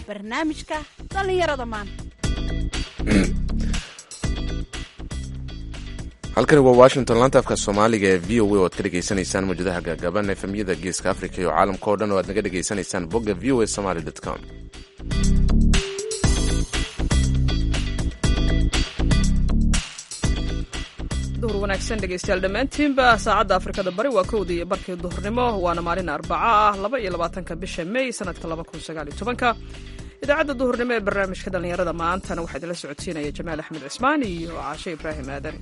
barnaamijka dhallinyarada maanta halkani waa washington laanta afka soomaaliga ee v o a oad ka dhegaysanaysaan mawjadaha gaagaaban efemyada geeska africa iyo caalamka oo dhan oo aad naga dhegaysanaysaan bogga v o a somaly com duhur wanaagsan dhegaystayaal dhammaantiinba saacadda afrikada bari waa kowda iyo barkii duhurnimo waana maalin arbaca ah laba iyo labaatanka bisha may sanadka laba kun sagaal iyo tobanka idaacadda duhurnimo ee barnaamijka dhallinyarada maantana waxaa idinla socodsiinaya jamaal axmed cismaan iyo caashe ibraahim aadan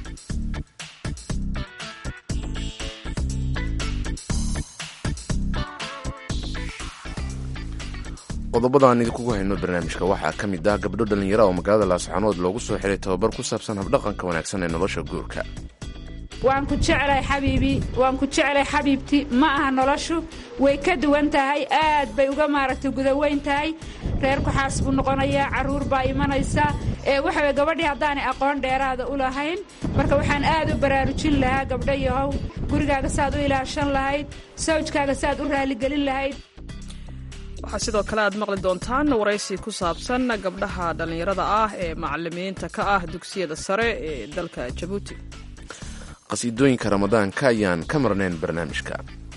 qodobada aan idinkugu hayno barnaamijka waxaa ka mid ah gabdho dhallinyara oo magaalada laascaanood loogu soo xiray tababar ku saabsan habdhaqanka wanaagsan ee nolosha guurka waan ku jeclay xabiibi waan ku jeclay xabiibti ma aha noloshu way ka duwan tahay aad bay uga maaragtay gudaweyn tahay reerku xaas buu noqonayaa carruur baa imanaysa ee waxaway gabadhii haddaanay aqoon dheeraada u lahayn marka waxaan aad u baraarujin lahaa gabdho yahow gurigaaga saaad u ilaashan lahayd sawjkaaga saaad u raaligelin lahayd waxaa sidoo kale aad maqli doontaan waraysi ku saabsan gabdhaha dhallinyarada ah ee macalimiinta ka ah dugsiyada sare ee dalka jabuuti qhasiidooyinka ramadaanka ayaan ka marnayn barnaamijka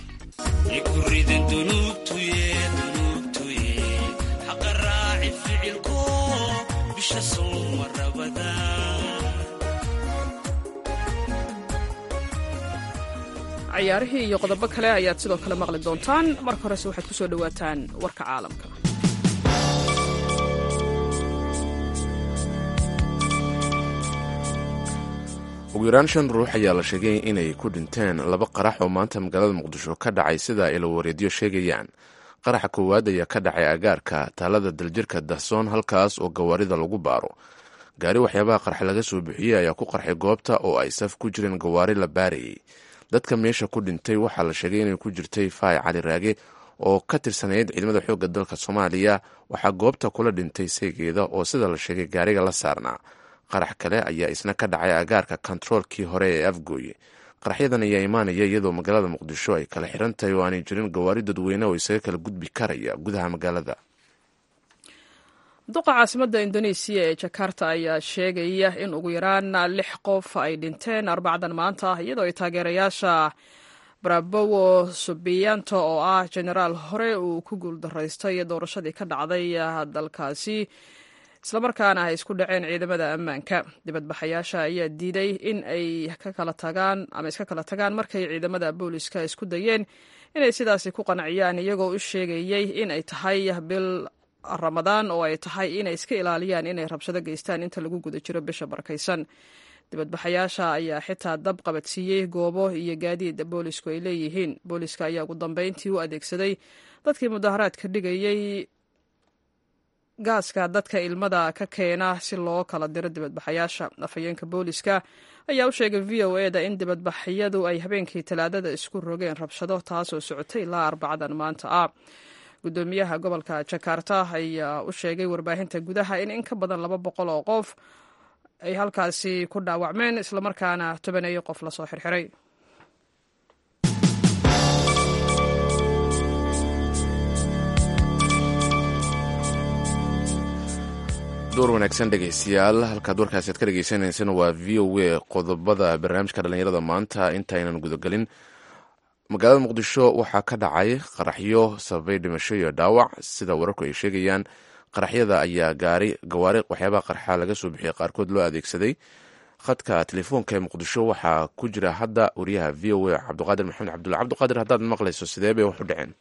cayaarihii iyo qodobo kale ayaad sidoo kale maqli doontaan marka horese waxaad ku soo dhowaataan warka caalamka ugu yaraan shan ruux ayaa la sheegay inay ku dhinteen laba qarax oo maanta magaalada muqdisho ka dhacay sida ay lawareedyo sheegayaan qaraxa koowaad ayaa ka dhacay agaarka taalada daljirka dahsoon halkaas oo gawaarida lagu baaro gaari waxyaabaha qarxa laga soo bixiyey ayaa ku qarxay goobta oo ay saf ku jireen gawaari la baarayay dadka meesha ku dhintay waxaa la sheegay inay ku jirtay faay cali raage oo ka tirsanayd ciidamada xoogga dalka soomaaliya waxaa goobta kula dhintay seegeeda oo sida la sheegay gaariga la saarnaa qarax kale ayaa isna ka dhacay agaarka kontaroolkii hore ee afgooye qaraxyadan ayaa imaanaya iyadoo magaalada muqdisho ay kala xiran tahay oo aanay jirin gawaari dadweyne oo isaga kala gudbi karaya gudaha magaalada duqa caasimadda indonesiya ee jakarta ayaa sheegaya in ugu yaraan lix qof ay dhinteen arbacdan maanta ah iyadoo ay taageerayaasha brabowo subiyanto oo ah jenaraal hore uu ku guuldaraystay doorashadii ka dhacday dalkaasi islamarkaana ay isku dhaceen ciidamada ammaanka dibadbaxayaasha ayaa diiday in ay ka kala tagaan ama iska kala tagaan markay ciidamada booliska isku dayeen inay sidaasi ku qanciyaan iyagoo u sheegayay in ay tahay bil ramadaan oo ay tahay inay iska ilaaliyaan inay rabshado geystaan inta lagu guda jiro bisha barakaysan dibadbaxayaasha ayaa xitaa dab qabadsiiyey goobo iyo gaadiid boolisku ay leeyihiin booliska ayaa ugu dambeyntii u adeegsaday dadkii mudaharaadka dhigayey gaaska dadka ilmada ka keena si loo kala diro dibadbaxayaasha afhayeenka booliska ayaa u sheegay v o e da in dibadbaxyadu ay habeenkii talaadada isku rogeen rabshado taasoo socotay ilaa arbacadan maanta ah gudoomiyaha gobolka jakarta ayaa u sheegay warbaahinta gudaha in in ka badan laba boqol oo qof ay halkaasi ku dhaawacmeen islamarkaana tobaneeyo qof lasoo xirxiray door wanaagsan dhegaystayaal halkaad warkaasi aad ka dhegeysaneysana waa v o a qodobada barnaamijka dhallinyarada maanta intaynan gudagelin magaalada muqdisho waxaa ka dhacay qaraxyo sababay dhimasho iyo dhaawac sida wararku ay sheegayaan qaraxyada ayaa gaari gawaari waxyaabaha qarxa laga soo bixiyay qaarkood loo adeegsaday khadka telefoonka ee muqdisho waxaa ku jira hadda wariyaha v o a cabdiqaadir maxamed cabdulla cabdiqaadir haddaad maqlayso sidee bay wax u dhaceen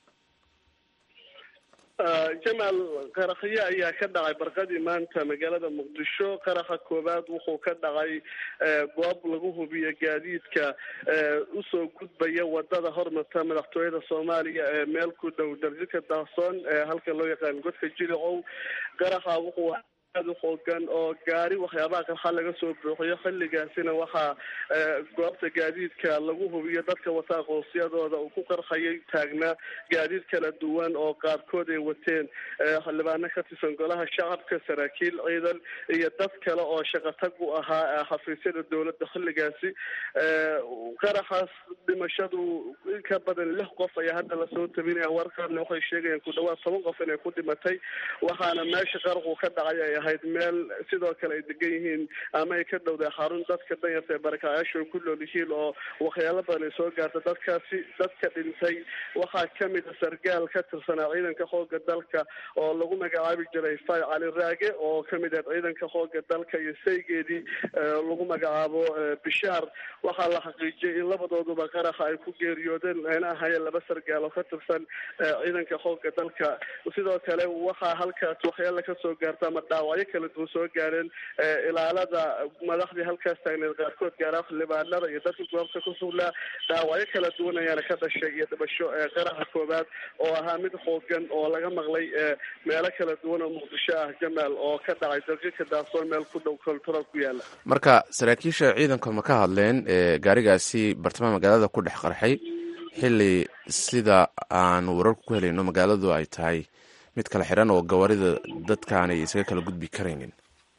jamaal qarakhyo ayaa ka dhacay barqadii maanta magaalada muqdisho qarakha koowaad wuxuu ka dhacay goob lagu hubiyo gaadiidka usoo gudbaya wadada hormarta madaxtooyada soomaaliya ee meel ku dhow darjika dahsoon halka loo yaqaan godka jilicow qarakha wuxuu aada u xoogan oo gaari waxyaabaha qarxa laga soo buuxiyo xilligaasina waxaa goobta gaadiidka lagu hubiyo dadka wataa qoosiyadooda uu ku qarxayay taagnaa gaadiid kala duwan oo qaarkood ay wateen xildhibaano ka tirsan golaha shacabka saraakiil ciidan iyo dad kale oo shaqatag u ahaa xafiisyada dowladda xilligaasi qaraxaas dhimashadu in ka badan lix qof ayaa hadda lasoo tabinaya warkaana waxay sheegayaan ku dhawaad toban qof inay ku dhimatay waxaana meesha qaraqu ka dhacay ay ahayd meel sidoo kale ay degan yihiin ama ay ka dhowday xarun dadka danyarta ee barakacyaashu ku nool yihiin oo waxyaalo badan ay soo gaarta dadkaasi dadka dhintay waxaa kamid a sargaal ka tirsanaa ciidanka xooga dalka oo lagu magacaabi jiray fay cali raage oo kamid ah ciidanka xooga dalka iyo saygeedii lagu magacaabo bishaar waxaa la xaqiijiyay in labadooduba qaraxa ay ku geeriyoodeen ayna ahaayeen laba sargaal oo ka tirsan ciidanka xooga dalka sidoo kale waxaa halkaas waxyaala kasoo gaarta ama dhaawacyo kala duwan soo gaareen ilaalada madaxdii halkaas taagneed qaarkood gaara xildhibaanada iyo dadka goobta ku sugnaa dhaawacyo kala duwan ayaana ka dhashay iyo dhibasho qaraxa koobaad oo ahaa mid xoogan oo laga maqlay meelo kala duwan oo muqdisho ah jamaal oo ka dhacay daqiiqa daasoon meel ku dhow koltoro ku yaala marka saraakiisha ciidanka ma ka hadleen gaarigaasi bartamaha magaalada ku dhex qarxay xilli sida aan wararku ku helayno magaaladu ay tahay mid kala xiran oo gawaarida dadkaanay isaga kala gudbi karaynin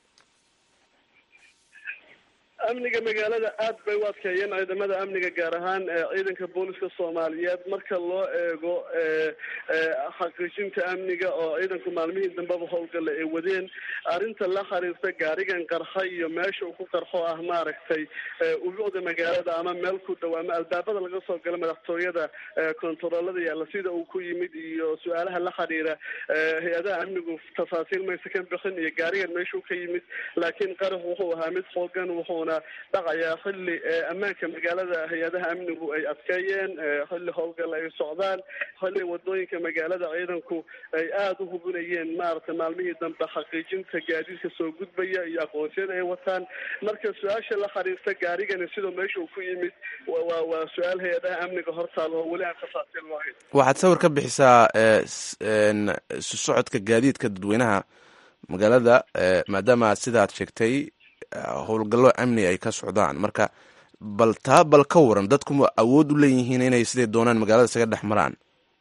amniga magaalada aad bay u adkeeyeen ciidamada amniga gaar ahaan ciidanka booliska soomaaliyeed marka loo eego xaqiijinta amniga oo ciidanku maalmihii dambeba howlgalla ay wadeen arrinta la xiriirta gaarigan qarxa iyo meesha uu ku qarxo ah maaragtay ubuucda magaalada ama meel ku dhow ama albaabada laga soo galo madaxtooyada kontaroolada yaalla sida uu ku yimid iyo su-aalaha la xiriira hay-adaha amnigu tafaasiil maysa ka bixin iyo gaarigan meeshuu ka yimid laakiin qarax wuxuu ahaa mid xoogan wuxuuna dhacayaa xilli ammaanka magaalada hay-adaha amnigu ay adkeeyeen xilli howlgal ay socdaan xilli wadooyinka magaalada ciidanku ay aada u hubinayeen maaragtay maalmihii dambe xaqiijinta gaadiidka soo gudbaya iyo aqoonsiyada ay wataan marka su-aasha la xiriirta gaarigani sidoo meesha uu ku yimid waa waa su-aal hay-adaha amniga hortaal oo weli aan tafaasiil lahayn waxaad sawir ka bixisaa isu socodka gaadiidka dadweynaha magaalada maadaama sidaad sheegtay howlgallo amni ay ka socdaan marka bal taa bal ka waran dadku ma awood u leeyihiin inay siday doonaan magaalada isaga dhex maraan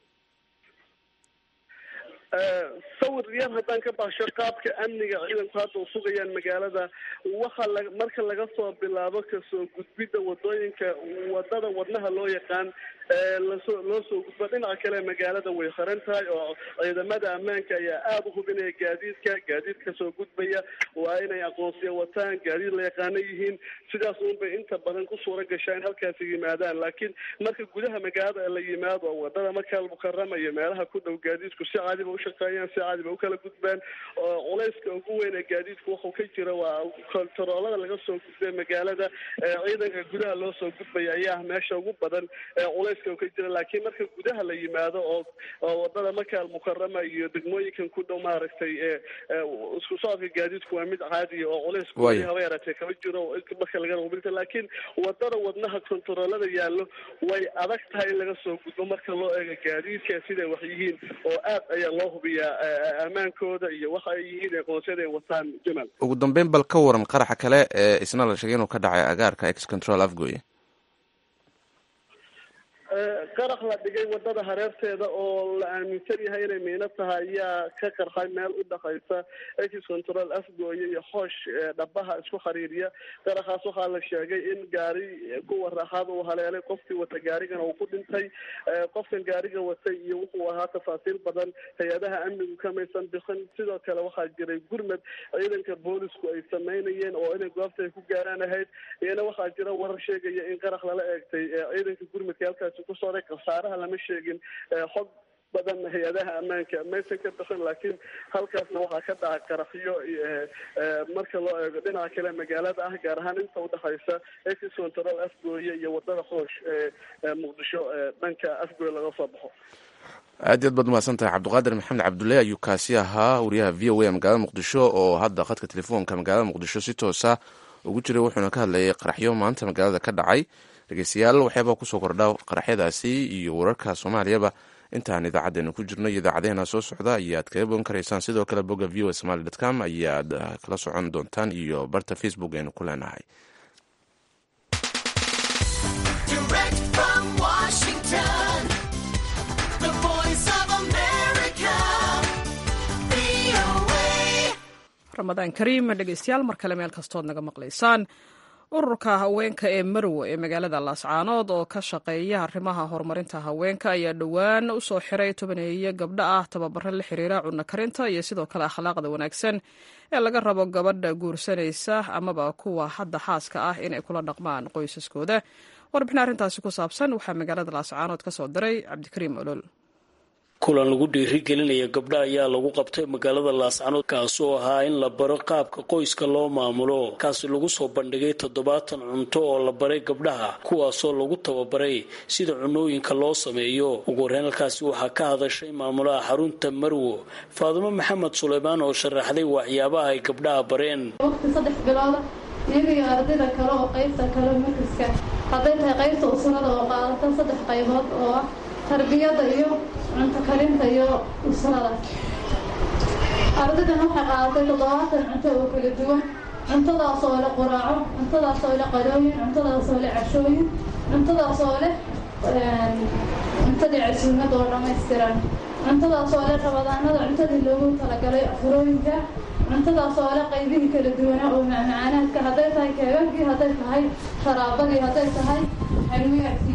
sawir yar haddaan ka baasho qaabka amniga ciidanku hadda u sugayaan magaalada waxa la marka laga soo bilaabo kasoo gudbidda wadooyinka wadada wadnaha loo yaqaan lasoo loo soo gudba dhinaca kale magaalada way xiran tahay oo ciidamada ammaanka ayaa aada u hubinaya gaadiidka gaadiidka soo gudbaya waa inay aqoonsiya wataan gaadiid la yaqaano yihiin sidaas unbay inta badan ku suura gashaa in halkaasi yimaadaan laakiin marka gudaha magaalada la yimaado wadada markaa mukarama iyo meelaha ku dhow gaadiidku si caadiba ushaqeeyaan si caadiba ukala gudbaan oo culayska ugu weyn ee gaadiidku wuxuu ka jira waa kontaroolada laga soo gudbay magaalada ciidanka gudaha loo soo gudbaya ayaa meesha ugu badan culays ka jira laakiin marka gudaha la yimaado oo oo wadada maka almukarama iyo degmooyinkan ku dhow maaragtay isku socodka gaadiidku waa mid caadiya oo culays Waaya. haba yaratee kama jiro marka laga hubinta laakiin wadada wadnaha kontaroolada yaallo way adag tahay in laga soo gudbo marka loo eego gaadiidka siday wax yihiin oo aad ayaa loo hubiyaa eh, ammaankooda iyo waxa ay yihiin aqoonsiyada ay wataan jamal ugu dambeyn bal ka waran qaraxa kale ee isna la sheegay inuu ka dhacay agaarka ex control afgoye qarax la dhigay wadada hareerteeda oo la aaminsan yahay inay miino tahay ayaa ka qarxay meel u dhaqaysa ex control afgooye iyo xoosh ee dhabaha isku xiriiriya qaraxaas waxaa la sheegay in gaari kuwa raaxaada uu haleelay qofkii wata gaarigana uu ku dhintay Eh, qofkan gaariga watay iyo wuxuu ahaa tafaasiil badan hay-adaha amnigu kamaysan bixin sidoo kale waxaa jiray gurmad ciidanka boolisku ay sameynayeen oo inay goobta ay ku gaaraan ahayd iyana waxaa jira warar sheegaya in qarax lala eegtay eh, ciidanka gurmadka halkaasi ku socday khasaaraha lama sheegin Eh, xog badan hay-adaha ammaanka maysan ka bixin laakiin halkaasna waxaa ka dhacay qaraxyo eh, eh, marka loo eego dhinaca kale magaalada ah gaar ahaan inta udhexaysa ex control afgooye iyo wadada xoosh ee ee muqdisho ee dhanka afgooye laga soo baxo aad iyo aad baad umahadsan tahay cabdiqaadir maxamed cabdulle ayuu kaasi ahaa wariyaha v o a magaalada muqdisho oo hadda khadka telefoonka magaalada muqdisho si toosa ugu jiray wuxuuna ka hadlayay qaraxyo maanta magaalada ka dhacay dhegeystayaal waxyaabaa kusoo kordha qaraxyadaasi iyo wararka soomaaliyaba intaan idaacaddeenna ku jirno iyo idaacadeena soo socda ayaad kaga bogan karaysaan sidoo kale bogga v o somaly dot com ayaad kala socon doontaan iyo barta facebook aynu ku leenahay ramadaan kariim dhegeystayaal mar kale meel kastood naga maqlaysaan ururka haweenka ee marwo ee magaalada laascaanood oo ka shaqeeya arrimaha horumarinta haweenka ayaa dhowaan u soo xiray tobaneeye gabdho ah tababaro la xiriira cunno karinta iyo sidoo kale akhlaaqda wanaagsan ee laga rabo gabadha guursanaysa amaba kuwa hadda xaaska ah inay kula dhaqmaan qoysaskooda warbixin arrintaasi ku saabsan waxaa magaalada laascaanood ka soo diray cabdikariim olol kulan lagu dhiirigelinaya gabdha ayaa lagu qabtay magaalada laascanood kaasoo ahaa in la baro qaabka qoyska loo maamulo kaasi lagu soo bandhigay toddobaatan cunto oo la baray gabdhaha kuwaasoo lagu tababaray sida cunooyinka loo sameeyo ugu horreyn halkaasi waxaa ka hadashay maamulaha xarunta marwo faadumo maxamed suleymaan oo sharaxday waxyaabaha ay gabdhaha bareen waqti saddex bilooda iyaga iyo ardayda kale oo qaybta kale markaska hadday tahay qaybta usrada oo qaadata saddex qaybood oo ah tarbiyada iyo cunto karinta iyo usrada ardaydan waxay qaadatay toddobaatan cunto oo kala duwan cuntadaas oo leh quraaco cuntadaas oo leh qalooyin cuntadaas oo leh cashooyin cuntadaas oo leh cuntadii casuumad oo dhammaystiran cuntadaas oo leh rabadaanada cuntadii loogu talagalay afurooyinka cuntadaas oo leh qaybihii kala duwanaa oo macmacaanaadka hadday tahay keegagii hadday tahay sharaabadii hadday tahay xalwiyaadkii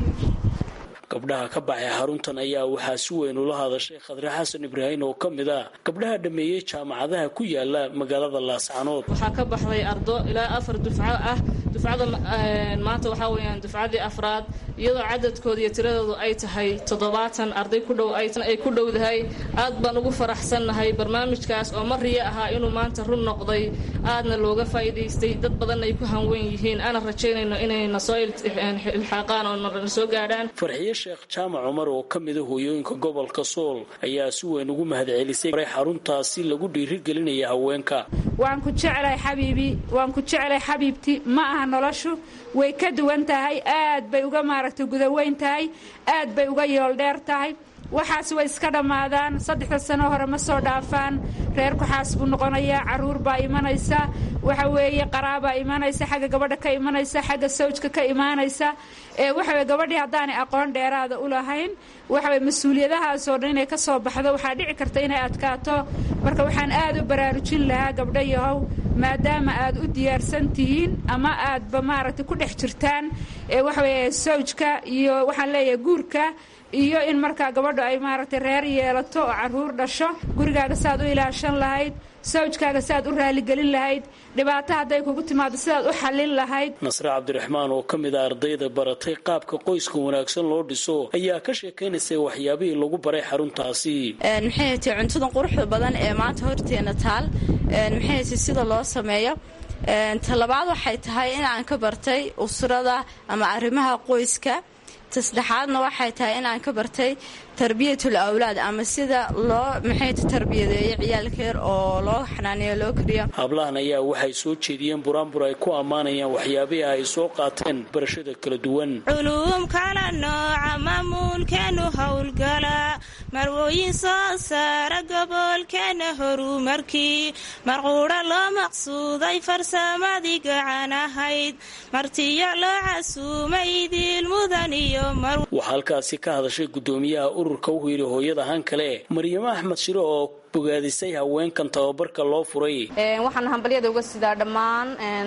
gabdhaha ka baxay xaruntan ayaa waxaa si weyn ula hadashay khadre xasan ibraahin oo ka mid ah gabdhaha dhameeyey jaamacadaha ku yaala magaalada laascanood waxaa ka baxday ardo ilaa afar dufco ah dufcada maanta waxaa weyaan dufcadii afraad iyadoo cadadkooda iyo tiradoodu ay tahay toddobaatan arday ku dhow ay ku dhowdahay aad baan ugu faraxsannahay barnaamijkaas oo mariya ahaa inuu maanta run noqday aadna looga faa'iidaystay dad badan ay ku hanweyn yihiin ana rajaynayno inayna soo ilxaaqaan oo na soo gaadhaan sheekh jaamac cumar oo ka mida hooyooyinka gobolka sool ayaa si weyn ugu mahadcelisay xaruntaasi lagu dhiirigelinaya haweenka waan ku jeclahay xabiibi waan ku jeclahay xabiibti ma aha noloshu way ka duwan tahay aad bay uga maaragtay gudaweyn tahay aad bay uga yooldheer tahay waxaas way iska dhammaadaan saddexda sano hore ma soo dhaafaan reerku xaas buu noqonayaa caruur baa imanaysa waxa weeye qaraabaa imanaysa xagga gabadha ka imanaysa xagga sawjka ka imaanaysa ee waxaweye gabadhii haddaanay aqoon dheeraada u lahayn waxaweye mas-uuliyadahaasoo dhan inay ka soo baxdo waxaa dhici karta inay adkaato marka waxaan aad u baraarujin lahaa gabdho yahow maadaama aad u diyaarsan tihiin ama aadba maaragtay ku dhex jirtaan ee waxaweye sawjka iyo waxaan leeyahay guurka iyo in markaa gabadhu ay maaragtay reer yeelato oo caruur dhasho gurigaaga saaad u ilaashan lahayd sawjkaaga saaad u raaligelin lahayd dhibaato hadday kugu timaado sidaad u xallin lahayd nasre cabdiraxmaan oo ka mid a ardayda baratay qaabka qoyska wanaagsan loo dhiso ayaa ka sheekaynaysay waxyaabihii lagu baray xaruntaasi maxay tay cuntadan quruxda badan ee maanta horteena taal maxay tay sida loo sameeyo talabaad waxay tahay in aan ka bartay usrada ama arrimaha qoyska tasaddexaadna waxay tahay inaan ka bartay tarbiyatul awlaad ama sida loo maxay tarbiyadeeyo ciyaalka yar oo loo xanaaneeyo loo kariyo hablahan ayaa waxay soo jeediyeen buraanbur ay ku ammaanayaan waxyaabihii ay soo qaateen barashada kala duwan culuum kala nooca mamuulkeenu howlgala marwooyin soo saara gobolkeena horumarkii marquudha loo maqsuuday farsamadii gacan ahayd martiyo loo casuumay diil mudan iyo waxaa halkaasi ka hadashay gudoomiyaha ururka u yidhi hooyada han kale maryamo axmed shiro oo bogaadisay haweenkan tababarka loo furay waxaan hambalyada uga sidaa dhammaan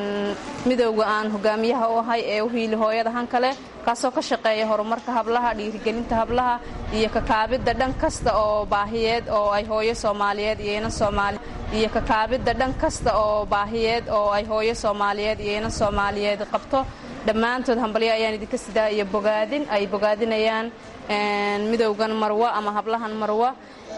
midowga aan hogaamiyaha u ahay ee u hiili hooyada han kale kaasoo ka shaqeeya horumarka hablaha dhiirigelinta hablaha iyo kakaabidda dhan kasta oo baahiyeed oo ay hooyo soomaaliyeed iyo inan soomaali iyo kakaabidda dhan kasta oo baahiyeed oo ay hooyo soomaaliyeed iyo inan soomaaliyeed qabto dhammaantood hambalyo ayaan idinka sidaa iyo bogaadin ay bogaadinayaan midowgan marwa ama hablahan marwa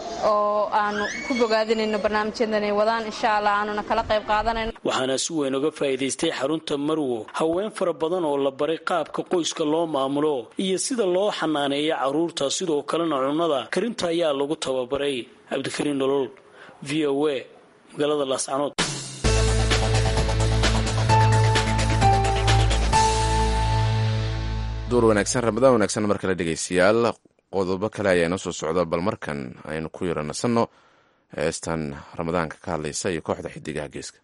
oo aanu ku bogaadinayno barnaamijyadan ay wadaan insha allah aanuna kala qayb qaadanayno waxaana si weyn uga faa'iidaystay xarunta marwo haween fara badan oo la baray qaabka qoyska loo maamulo iyo sida loo xanaaneeyo carruurta sidoo kalena cunnada karinta ayaa lagu tababaray cabdikariin nolol v o a magaalada laascanood duur wanaagsan ramadaan wanaagsan mar kale dhegeystayaal qodobo kale ayaa inoo soo socda bal markan aynu ku yara nasanno heestan ramadaanka ka hadlaysa iyo kooxda xidigaha geeska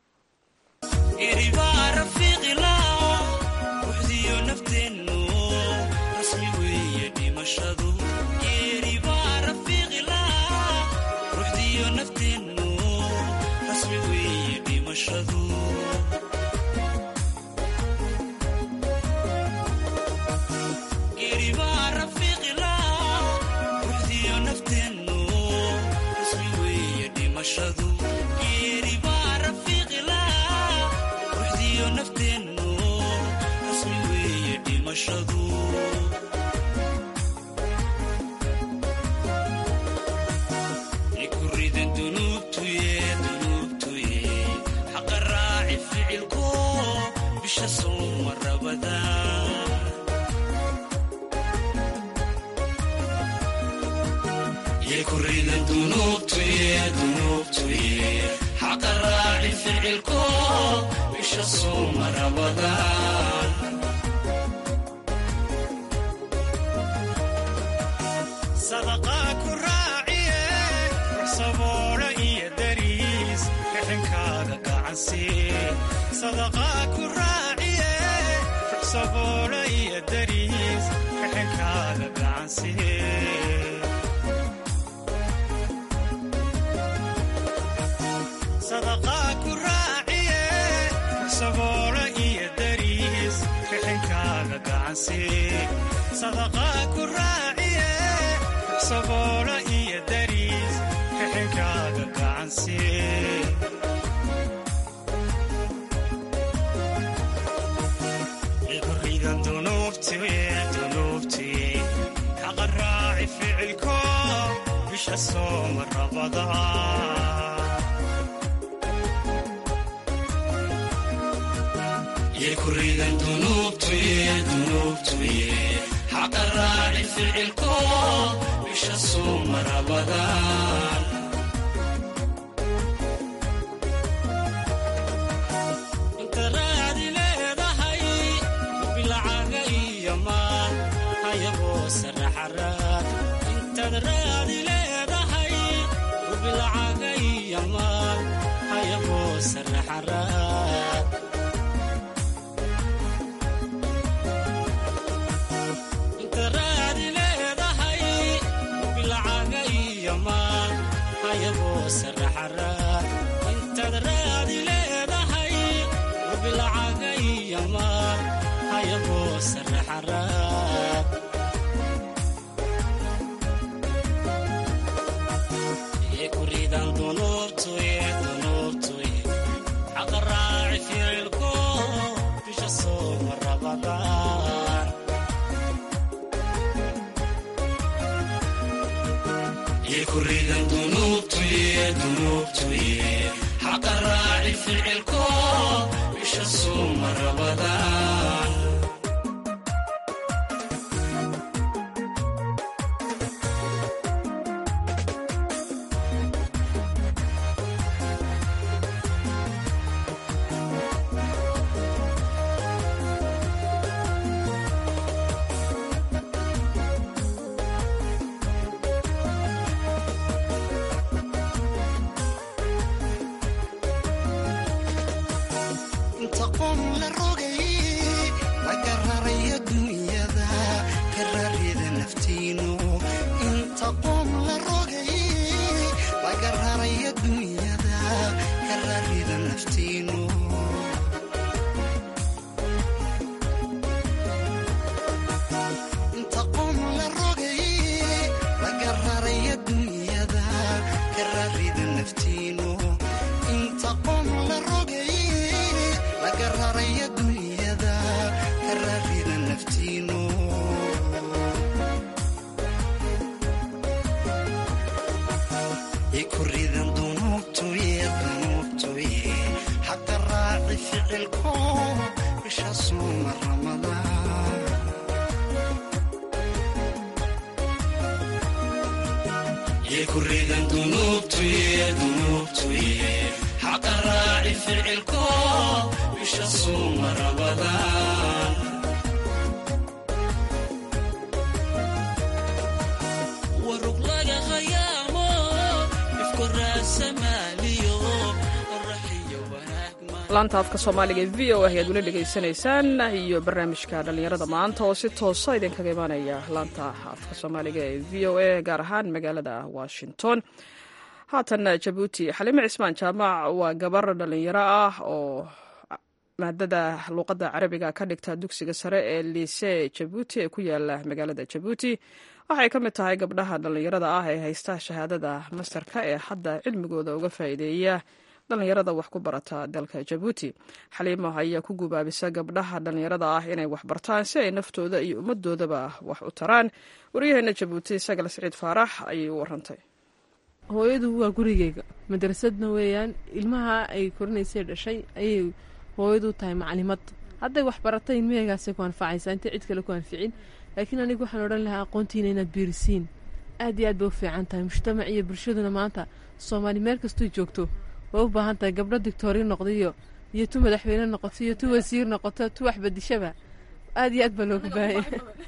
laanta afka soomaaliga ee v o ah ayaad weli dhegaysanaysaan iyo barnaamijka dhallinyarada maanta oo si toosa idinkaga imaanaya laanta afka soomaaliga ee v o a gaar ahaan magaalada washington haatan jabuuti xaliime cismaan jaamac waa gabar dhallinyaro ah oo maadada luuqadda carabiga ka dhigta dugsiga sare ee liise jabuuti ee ku yaala magaalada jabuuti waxay ka mid tahay gabdhaha dhallinyarada ah ee haysta shahaadada mastarka ee hadda cilmigooda uga faa'iideeya dhallinyarada wax ku barata dalka jabuuti xaliimo ayaa ku gubaabisa gabdhaha dhallinyarada ah inay wax bartaan si ay naftooda iyo ummadoodaba wax u taraan waryaheena jabuuti sagal siciid faarax ayay u warantay hooyadu waa gurigeyga madrasadna weeyaan ilmaha ay korinaysay dhashay ayay hooyadu tahay macalimad hadday wax baratay ilmaheygaasay ku anfacaysaa intay cid kale ku anficin laakiin anigu waxaan odhan lahaa aqoontiina inaad biirisiin aad iyo aad bay u fiican tahay mujtamac iyo bulshaduna maanta soomaali meel kastuu joogto way u baahan tahay gabdho dictoori noqdayo iyo tu madaxweyne noqoto iyo tu wasiir noqoto tu waxbadishaba aad iyo aad baa looga baahaya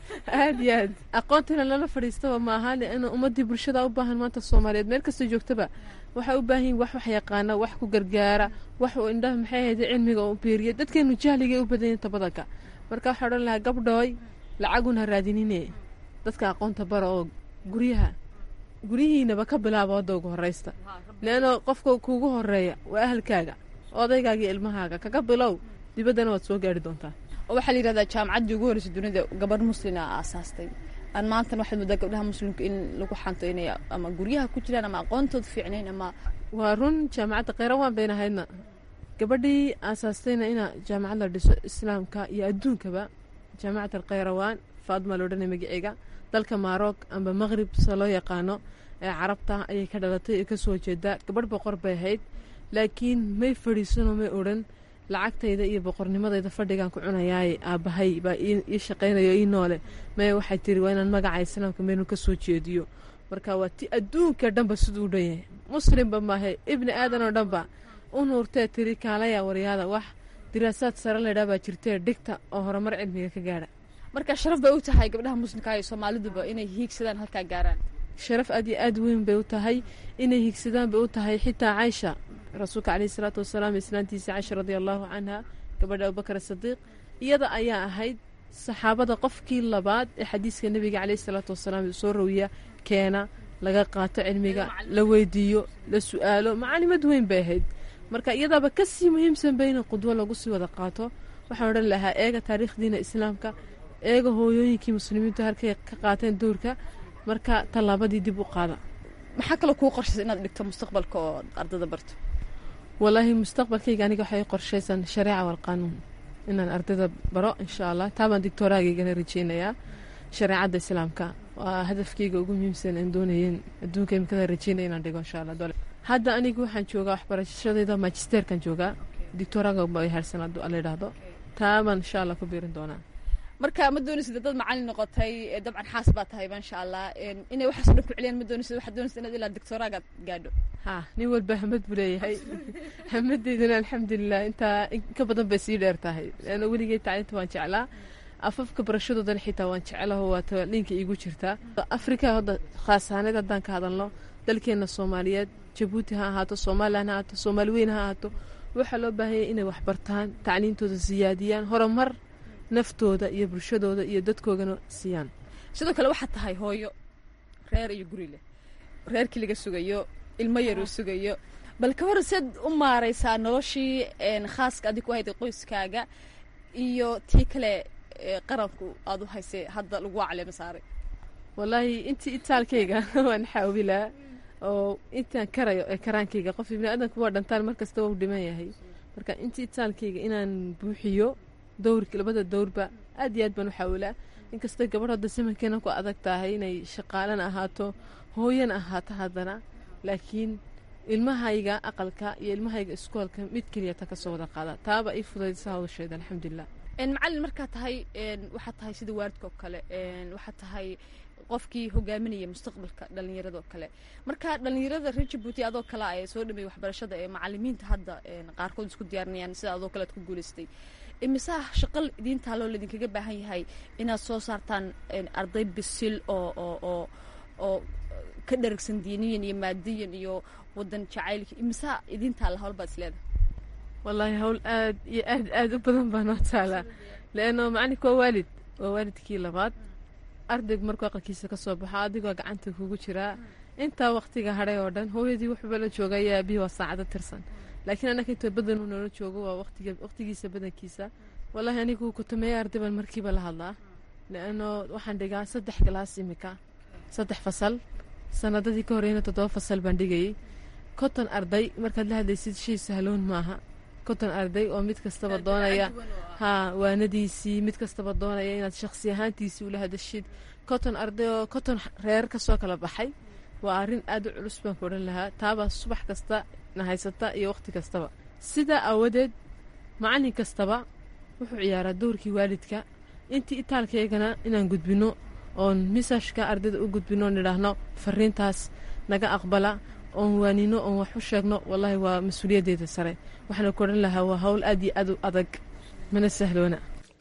aad iyo aad aqoontina lala fadhiistaba ma ahaan in ummadii bulshada u baahan maanta soomaaliyeed meel kastoo joogtaba waxay u baahan yihin wax wax yaqaana wax ku gargaara wax uu indhaha maxay ahayda cilmiga u biiriya dadkeenu jahligay u badan yihin tabadanka marka waxaa odhan lahaa gabdhooy lacaguna raadinine dadka aqoonta bara oo guryaha guryihiinaba ka bilaaba wadda ugu horeysta leano qofka kuugu horeeya waa ahalkaaga odaygaaga iyo ilmahaaga kaga bilow dibaddana waad soo gaari doontaa waxaa la yihahdaa jaamacaddii ugu horreysay dunida gabadh muslina aasaastay aan maantana waxaad moodaa gabdhaha muslimka in lagu xanto inay ama guryaha ku jiraan ama aqoontooda fiicnayn ama waa run jaamacadda kheyrawaan bayna ahaydna gabadhii aasaastayna ina jaamacad la dhiso islaamka iyo adduunkaba jaamacad alkheyrawaan faadma loodhanay magiciga dalka maroc amba maqrib sida loo yaqaano ee carabta ayay ka dhalatay ee kasoo jeedaa gabadh boqor bay ahayd laakiin may fadhiisano may odhan lacagtayda iyo boqornimadayda fadhigaan ku cunayaaye aabbahay baa ii shaqaynayo ii noole maya waxay tiri waa inaan magaca islaamka meenu ka soo jeediyo marka waa ti adduunka dhanba siduu u dhan yahay muslimba maahe ibni aadan oo dhanba u nuurtee tiri kaalaya waryaada wax diraasaad sare laydhaa baa jirtee dhigta oo horumar cilmiga ka gaadha marka sharaf bay u tahay gabdhaha muslimka iyo soomaaliduba inay hiigsadaan halkaa gaaraan sharaf aad iyo aad weyn bay u tahay inay hiigsadaan bay u tahay xitaa caysha rasuulka caleyhi salaatu wasalaam islaantiisa caysha radia allaahu canha gabadha abubakar sadiiq iyada ayaa ahayd saxaabada qofkii labaad ee xadiiska nebiga caleyhi salaatu wasalaam soo rawiya keena laga qaato cilmiga la weydiiyo la su-aalo macalimad weyn bay ahayd marka iyadaaba kasii muhiimsanba in qudwo lagu sii wada qaato waxaan odhan lahaa eega taariikhdiina islaamka eega hooyooyinkii muslimiintu halkay ka qaateen dowrka marka tallaabadii dib u qaada maxaa kaloo kuu qorshaysa inaad dhigto mustaqbalka oo ardada barto walaahi mustaqbalkayga aniga waxay qorshaysan shareeca walqaanuun inaan ardayda baro insha allah taabaan dictooraagaygana rajeynayaa shareecadda islaamka waa hadafkayga ugu muhiimsan aan doonayeen adduunka imikada rajeynaya inaan dhigo insha allah dole hadda anigu waxaan joogaa waxbarashadayda magisterkan joogaa dictooraga bay harsanaad la yidhaahdo taabaan insha allah ku biirin doonaa marka ma doonaysid dad macalin noqotay dabcan xaas baa tahay insha allah inay waxaas dhan ku celiyaan ma doonaysid waxaad doonaysid inaad ilaa doctoraaga gaadho ha nin walba hamad buu leeyahay hamadeydana alxamdulilah intaa ka badan bay sii dheer tahay leanna weligay tacliinta waan jeclaa afafka barashadoodana xitaa waan jeclaho waata dhinka iigu jirtaa afrika hadda khaasaaneed haddaan ka hadalno dalkeena soomaaliyeed jabuuti ha ahaato somalilan ha ahaato soomaali weyn ha ahaato waxaa loo baahanyay inay waxbartaan tacliintooda siyaadiyaan horumar naftooda iyo bulshadooda iyo dadkoogana siiyaan sidoo kale waxaad tahay hooyo reer iyo guri leh reerkii laga sugayo ilmo yar uu sugayo bal ka hor seed u maaraysaa noloshii khaaska adig ku hayday qoyskaaga iyo tii kale qaranku aada u haysay hadda lagu caleema saaray wallaahi intii itaalkayga waan xaawilaa oo intaan karayo ee karaankayga qof ibni aadanku waa dhantaan markasta waa u dhiman yahay marka intii itaalkayga inaan buuxiyo dowrka labada dowrba aad iyo aad baan u xaawilaa inkastoo gabadh hadda simankeena ku adag tahay inay shaqaalana ahaato hooyana ahaato haddana laakiin ilmahayga aqalka iyo ilmahayga iskoolka mid keliyata kasoo wada qaada taaba ii fudaydsa hawsheeda alxamdulilah macalin markaa tahay waxaad tahay sida waalidka oo kale waxaad tahay qofkii hogaaminaya mustaqbalka dhallinyarada oo kale marka dhallinyarada reer jabuuti adoo kale ay soo dhameeyey waxbarashada ee macalimiinta hadda qaarkood isku diyaarinayaan sida adoo kale ad ku guulaystay imisaa shaqal idiintaa loo laydinkaga baahan yahay inaad soo saartaan arday bisil oo oo oo oo ka dharagsan diiniyan iyo maadiyan iyo wadan jacaylka imisaa idiintaa la howlbaad isleedahay wallaahi hawl aad iyo aad aad u badan baa noo taalaa leanno macalinka waa waalid waa waalidkii labaad ardaygu markuu aqalkiisa ka soo baxo adigoo gacanta kugu jiraa intaa waqtiga hadhay oo dhan hooyadii wuxuuba la jooga ayaa aabihii waa saacado tirsan laakiin annaka inta badan uu noola joogo waa waqtigiisa badankiisa wallaahi anigu kutumeeya arday baan markiiba la hadlaa leanno waxaan dhigaa saddex galaas imika saddex fasal sanadadii ka horeyna toddoba fasal baan dhigayay konton arday markaad la hadlaysid shay sahloon maaha konton arday oo mid kastaba doonaya haa waanadiisii mid kastaba doonaya inaad shakhsi ahaantiisii ula hadashid konton arday oo konton reer kasoo kala baxay waa arrin aad u culus baan ku odhan lahaa taabaa subax kasta na haysata iyo waqti kastaba sidaa aawadeed macallin kastaba wuxuu ciyaaraa dowrkii waalidka intii itaalkaygana inaan gudbinno oon misajka ardayda u gudbinno oon idhaahno fariintaas naga aqbala oon waanino oon wax u sheegno wallaahi waa mas-uuliyaddeeda sare waxaana ku odhan lahaa waa hawl aad iyo aad u adag mana sahloona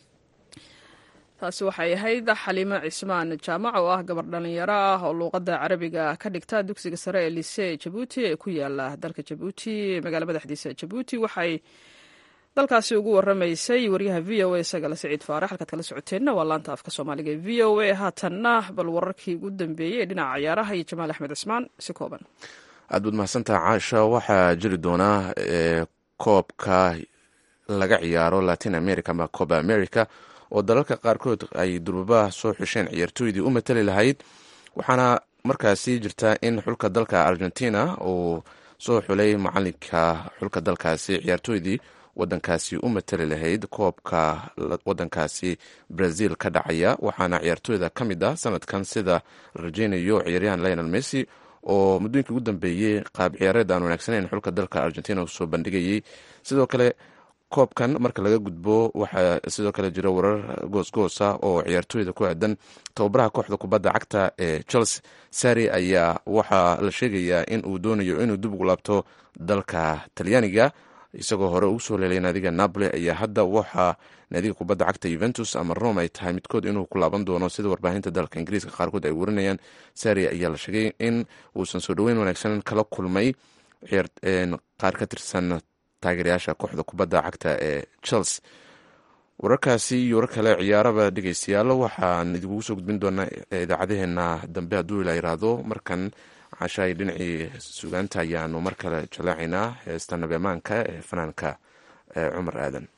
taasi waxay ahayd xaliimo cismaan jaamac oo ah gabar dhallinyaro ah oo luuqadda carabiga ka dhigta dugsiga sare ee lisee jabuuti ee ku yaala dalka jabuuti magaala madaxdiisa jabuuti waxay dalkaasi ugu waramaysay waryaha v o a sagale siciid faarax halkaad kala socoteenna waa laanta afka soomaaliga e v o a haatanna bal wararkii ugu dambeeyey ee dhinaca ciyaaraha iyo jamaal axmed cismaan si kooban aad baad mahadsantaha caasha waxaa jiri doonaa koobka laga ciyaaro latin america ama coba america oo dalalka qaarkood ay durbabaha soo xusheen ciyaartooydii u matali lahayd waxaana markaasi jirta in xulka dalka argentina uu soo xulay macalinka xulka dalkaasi ciyaartooydii wadankaasi u matali lahayd koobka wadankaasi brazil ka dhacaya waxaana ciyaartooyda ka mid ah sanadkan sida la rajeynayo ciyaaryahan lionel messi oo muddooyinkii ugu dambeeyey qaab ciyaareed aan wanaagsaneyn xulka dalka argentina usoo bandhigayay sidoo kale koobkan marka laga gudbo waxaa sidoo kale jira warar goosgoosa oo ciyaartooyda ku aadan tababaraha kooxda kubadda cagta ee chelsea sari ayaa waxaa la sheegayaa in uu doonayo inuu dib ugu laabto dalka talyaaniga isagoo hore ugu soo leelay naadiga napoli ayaa hadda waxaa naadiga kubadda cagta yuventus ama rome ay tahay midkood inuu ku laaban doono sida warbaahinta dalka ingiriiska qaarkood ay warinayaan sari ayaa la sheegay in uusan soo dhoweyn wanaagsan kala kulmay qaar ka tirsan taageerayaasha kooxda kubadda cagta ee chelsea wararkaasi iyo warar kale ciyaaraba dhegeystayaal waxaan idinkugu soo gudbin doonaa idaacadaheena dambe hadduu ila yiraahdo markan cashaay dhinacii sugaanta ayaanu mar kale jaleecaynaa heesta nabeemaanka ee fanaanka cumar aadan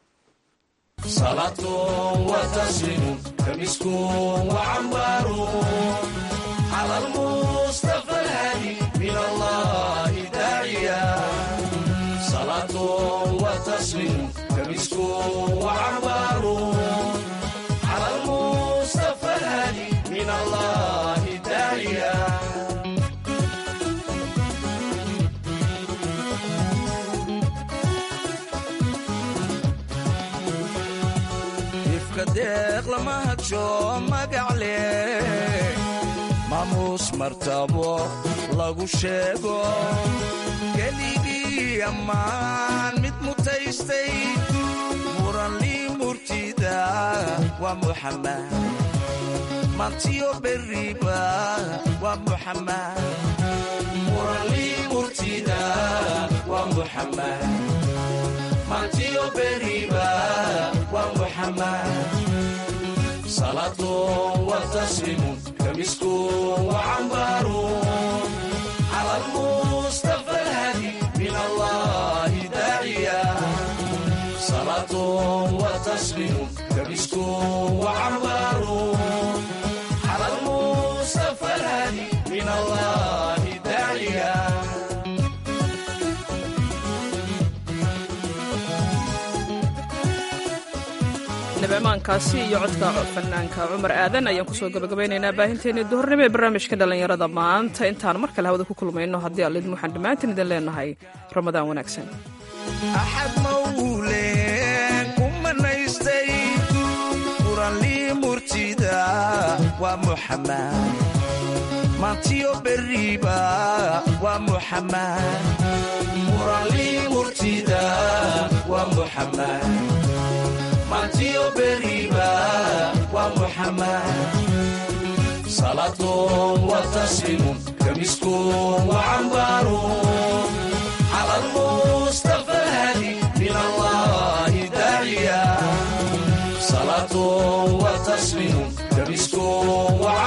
deeq lama hadsho magacle maamuus martabo lagu sheego keligii ammaan mid mutaystay muranlii murtida waa muxamed mantiyo beriba waa muxamed muranlii murtida waa muxamed mantiyo beriba waa muxamed salaatun wa taslimun kamiskun wa cambarun cala almustafa alhadi min allahi daaciya salaatun wa taslimun kamiskun wa cambarun cala almustafa alhadi min allahi daaciya nabemaankaasi iyo codka fanaanka cumar aadan ayaan kusoo gabagabaynaynaa baahinteennii duhurnimo ee barnaamijka dhallinyarada maanta intaan mar kale hawada ku kulmayno haddii allidin waxaan dhammaantiin idin leenahay ramadaan wanaagsan axad mawleen ku manaystay muranlii murtida waa muxamed maantiyo beriba waa muxamed muranlii murtida waa muxamed mantiyo beriba waa muxamed salaatun wa taslimun kamiskun wa cambarun cala almustafa alhadi min وتصميم دبسكو وعلى